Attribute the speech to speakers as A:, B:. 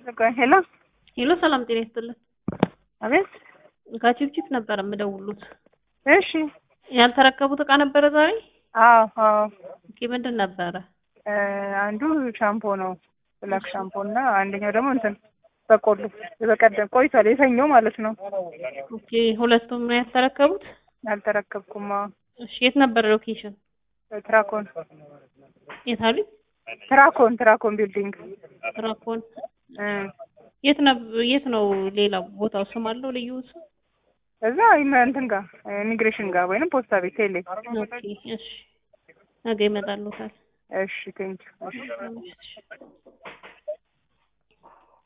A: ሄሎ
B: ሄሎ፣ ሰላም ጤና ይስጥልን።
A: አቤት።
B: ከቺፕቺፕ ነበር የምደውሉት።
A: እሺ።
B: ያልተረከቡት እቃ ነበረ ዛሬ?
A: አዎ አዎ።
B: ኦኬ፣ ምንድን ነበረ?
A: እ አንዱ ሻምፖ ነው ብላክ ሻምፖ እና አንደኛው ደግሞ እንትን በቆሎ በቀደም ቆይቷል፣ የሰኞው ማለት ነው።
B: ኦኬ፣ ሁለቱም ነው ያልተረከቡት?
A: አልተረከብኩም። አዎ።
B: እሺ፣ የት ነበረ ሎኬሽን?
A: ትራኮን
B: የት አሉኝ?
A: ትራኮን ትራኮን ቢልዲንግ
B: ትራኮን።
A: እ
B: የት ነው የት ነው? ሌላ ቦታው ስም አለው ልዩ ስም?
A: እዛ ኢመ- እንትን ጋር ኢሚግሬሽን ጋር ወይንም ፖስታ ቤት ቴሌ።
B: ኦኬ፣ እሺ፣ ነገ ይመጣሉታል።
A: እሺ ቴንኪው። እሺ
B: እሺ